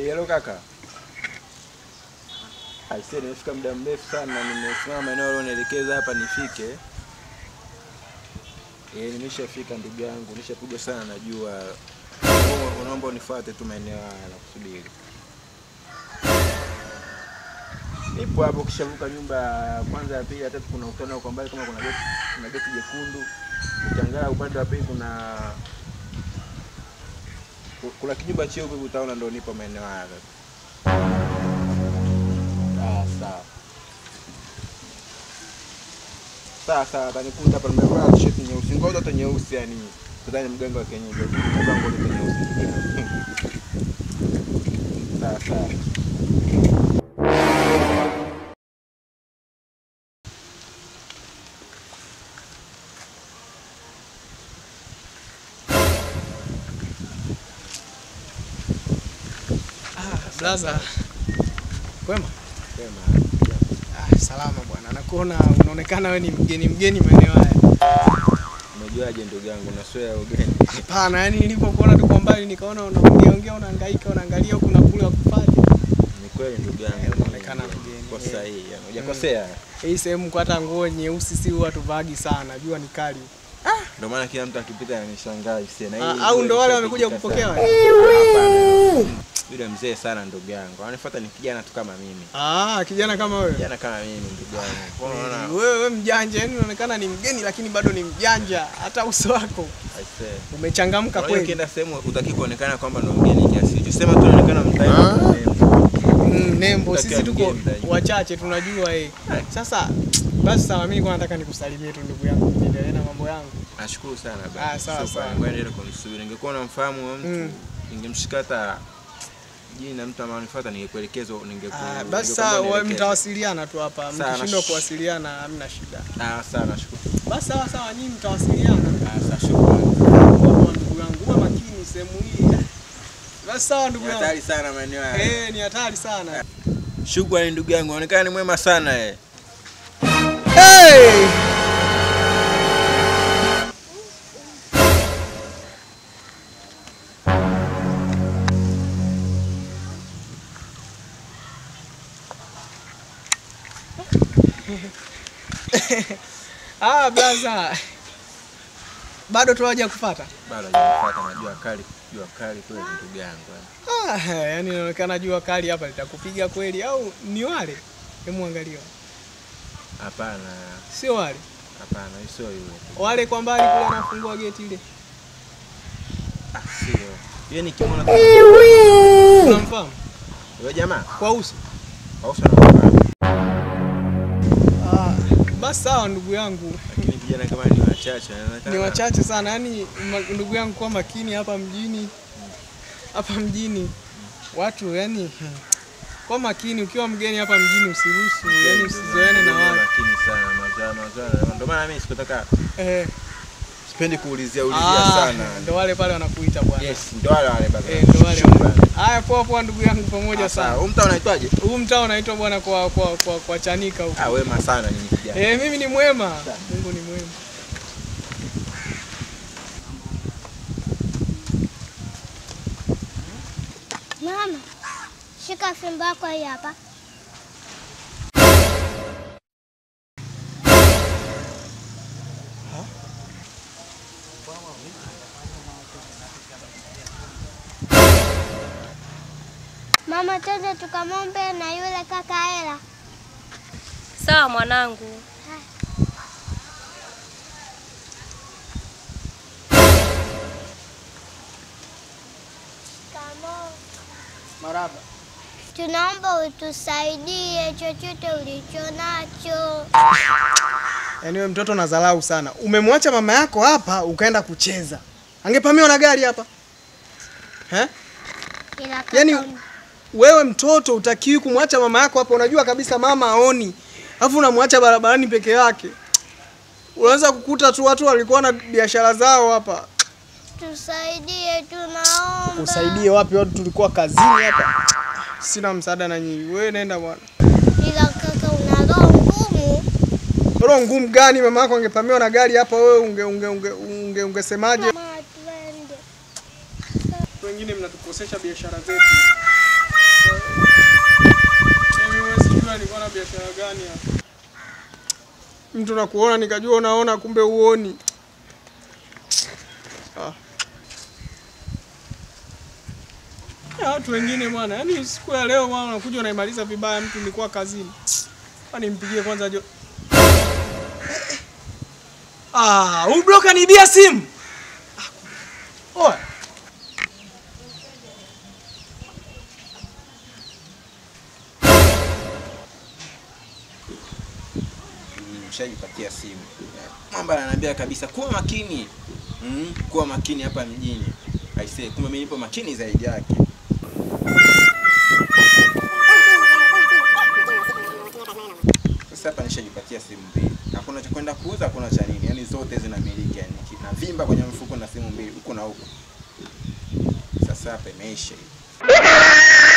Hello kaka. Aisee, nimefika muda mrefu sana na nimesimama maeneo ulionielekeza hapa nifike. Eh, nimeshafika ndugu yangu, nishakuja sana najua. Naomba- Naomba unifuate tu maeneo haya na kusubiri. Nipo hapo kishavuka nyumba ya kwanza ya pili ya tatu kuna ukutana kwa mbali kama kuna geti kuna geti jekundu. Ukiangalia upande wa pili kuna kuna kijumba cheupe utaona ndo nipo maeneo haya sasa. Ah, sawa. Sawa sawa, atanikuta hapa nimevaa t-shirt nyeusi, ngoja hata nyeusi yani. Nadhani mganga wa kienyeji. Nimevaa ngoja hata nyeusi. Sawa sawa. Ah, blaza. Kwema? Sema. Ah, salama bwana. Nakuona unaonekana we ni mgeni mgeni maeneo haya. Umejuaje ndugu yangu? Naswea ugeni. Hapana, yani nilipokuona tu kwa mbali nikaona unaongea ongea unahangaika unaangalia huku na kule wakufanya. Ni kweli ndugu yangu. Eh, unaonekana mgeni. Kwa sahihi. yani, Hujakosea. Hii sehemu kwa hata nguo nyeusi si huwa tuvagi sana. Jua ni kali. Ndio maana kila mtu akipita ananishangaa hisia. Na hii Ah, au ndo wale ndio wamekuja ishapita kupokea sana. wewe? Hapana. Yule mzee sana ndugu yangu. Anafuata ni kijana tu kama mimi. Ah, kijana kama wewe. Kijana kama mimi ndugu yangu. Kwa hiyo unaona Wewe wewe mjanja, yani unaonekana ni mgeni lakini bado ni mjanja. Hata uso wako aisee. umechangamka Unajua kweli. ukienda sehemu utaki kuonekana kwamba ndo mgeni kiasi hicho. Sema tu unaonekana mtaani. Mm, nembo Utakiwa sisi tuko mgeni zaidi. wachache tunajua eh. Sasa basi sawa, mimi kwa nataka nikusalimie tu ndugu yangu, niendelee na mambo yangu. Nashukuru sana Ah, baba. sawa, sawa. Ngoja niende kumsubiri. Ningekuwa namfahamu huyo mtu, Mm. ningemshika hata jina mtu ambaye anifuata ningekuelekeza ningeku. Ah, basi ningekwambia sawa, unielekeze. mtawasiliana tu hapa, Sawa, mkishindwa nash- kuwasiliana hamna shida. Ah, sawa nashukuru. Basi sawa sawa, nyinyi mtawasiliana. Ah, sawa shukrani. Kwa ndugu yangu, uwe makini sehemu hii. Basi sawa ndugu Ni yangu. hatari sana maeneo haya. Eh, ni hatari sana. Shukrani ndugu yangu, unaonekana ni mwema sana eh. Hey! Ah, blaza. Bado tuwaja kupata. Bado hajanifuata na jua kali, jua kali kweli ndugu yangu. eh. Ah, yani inaonekana jua kali hapa litakupiga kweli au ni wale? Hebu angalia. Hapana, Sio wale. hapana, sio yule. Wale kwa mbali kule anafungua geti ile. Ah, sio. Yeye nikimwona Unamfahamu? yule jamaa, Kwa uso. au sana nafahamu. Ah, basi sawa ndugu yangu. Lakini vijana kama ni wachache, inaonekana. Ni wachache sana yani, ma- ndugu yangu, kwa makini hapa mjini, hapa mjini watu yani, kwa makini. Ukiwa mgeni hapa mjini usiruhusu, yani usizoene na watu Makini sana, mazao mazao. Ndio maana mimi sikutaka eh. sipendi kuulizia ulizia Ah, sana. ndo wale pale wanakuita bwana. Yes, ndio wale wale baba. Eh, ndo wale Shukrani. wale. Haya, poa poa ndugu yangu, pamoja Ah, sawa. sana. Huu mtaa unaitwaje? Huu mtaa unaitwa bwana kwa, kwa, kwa, kwa Chanika huko. Ah, wema sana nyinyi vijana. Eh, mimi ni mwema. Mungu ni mwema. Mama, shika fimbo yako hii hapa. Mama, twende tukamwombe na yule kaka hela. Sawa mwanangu. Maraba. Tunaomba utusaidie chochote ulicho nacho. Yaani wewe mtoto unadharau sana. Umemwacha mama yako hapa ukaenda kucheza. Angepamiwa na gari hapa. Eh? Ila kaka Yaani un- wewe mtoto utakiwi kumwacha mama yako hapa, unajua kabisa mama aoni, alafu unamwacha barabarani peke yake. Unaweza kukuta tu watu walikuwa na biashara zao hapa. tusaidie, tunaomba. Usaidie wapi? Watu tulikuwa kazini hapa. Sina msaada na nyinyi, wewe nenda bwana. Ila kaka una roho ngumu. Roho ngumu gani? Mama yako angepamiwa na gari hapa, wewe unge unge unge unge ungesemaje? Mama, twende. Wengine mnatukosesha biashara zetu. Mimi huwezi jua nilikuwa na biashara gani hapa. Mtu nakuona nikajua unaona kumbe uoni. Ah. Ya watu wengine bwana, yaani siku ya leo bwana unakuja unaimaliza vibaya mtu nilikuwa kazini. Kwani nimpigie kwanza jo. Ah, huyu bro kanibia simu. Ah. Oya. Mshaipatia simu. Mwamba ananiambia kabisa kuwa makini. Mm, kuwa makini hapa mjini. Aisee, kumbe mimi nipo makini zaidi yake. Sasa hapa nishajipatia simu mbili. Hakuna cha kwenda kuuza, hakuna cha nini. Yaani zote zinamiliki yani. Na vimba kwenye mfuko na simu mbili huko na huko. Sasa hapa imeisha. hii.